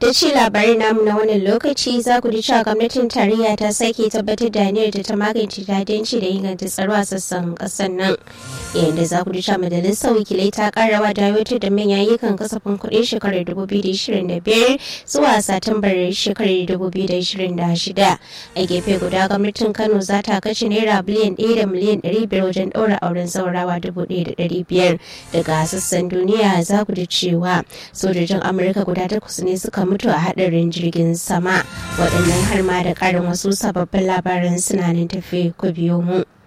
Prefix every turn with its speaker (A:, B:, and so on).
A: da ci labarin namu na wannan lokaci za ku ji cewa gwamnatin tarayya ta sake tabbatar da aniyar da ta magance dadanci da inganta tsaro a sassan kasar nan yayin da za ku ji cewa majalisar wakilai ta karawa da aiwatar da manyan ayyukan kasafin kuɗin shekarar 2025 zuwa satumbar shekarar 2026 a gefe guda gwamnatin kano za ta kashe naira biliyan 1 da miliyan 500 wajen ɗaura auren saurawa 1,500 daga sassan duniya za ku ji cewa sojojin amurka guda takwas ne suka mutu a hadarin jirgin sama waɗannan har ma da ƙarin wasu sababbin labaran suna nan tafi ku biyo mu.